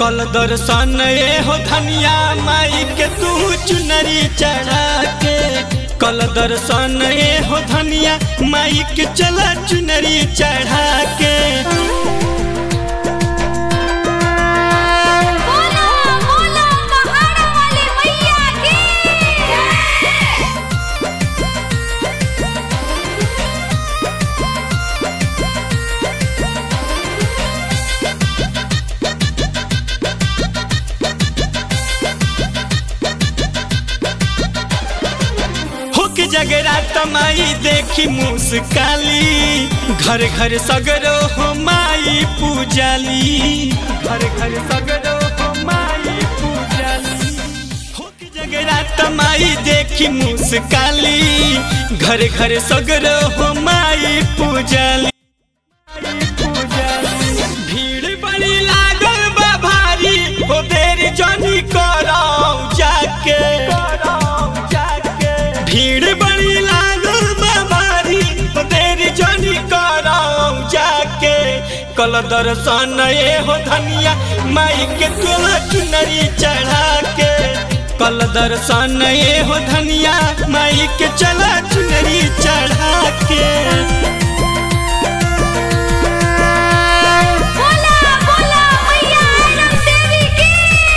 कल दर्शन ए हो धनिया माई के तू चुनरी चढ़ा के कल दर्शन ए हो धनिया माई के चला चुनरी चढ़ा के बोलो बोलो पहाड़ वाली मैया की हुक जगरा तमाई देखी मुस्काली घर घर सगरो हो माई पूजाली घर घर सगरो हो माई पूजाली हुक जगरा तमाई देखी मुस्काली घर घर सगरो हो माई पूजाली भीड़ बड़ी लागल बा भारी हो देर जनी कराऊ जाके भीड़ बड़ी लागल बा भारी हो देर जनी कराऊ जाके कल दर्शन ए हो धनिया माई के तोला चुनरी चढ़ा के कल दर्शन ए हो धनिया माई के चला चुनरी चढ़ा के बोला बोला मैया आयरन देवी की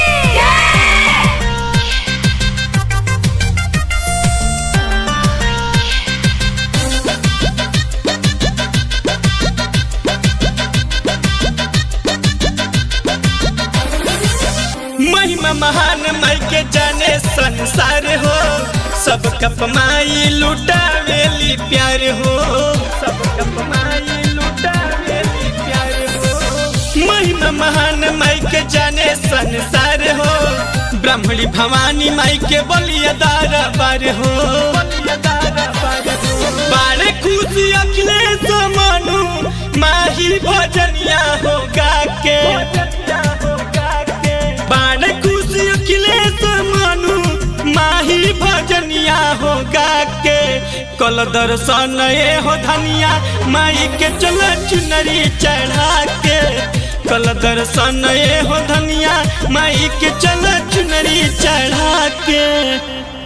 महिमा महान माई के जाने संसार हो सब कप माई लुटावेली प्यार हो सब कप माई लुटावेली प्यार हो महिमा महान माई के जाने संसार हो ब्राह्मणी भवानी माई के बलिया दारा बार हो बारे खुशी अखिलेश मनु माही भजनिया हो गा के बाण खुशी अखिलेश मनु माही भजनिया हो गा के कल दर्शन ए हो धनिया माई के चल चुनरी चढ़ा के कल दर्शन ए हो धनिया माई के चल चुनरी चढ़ा के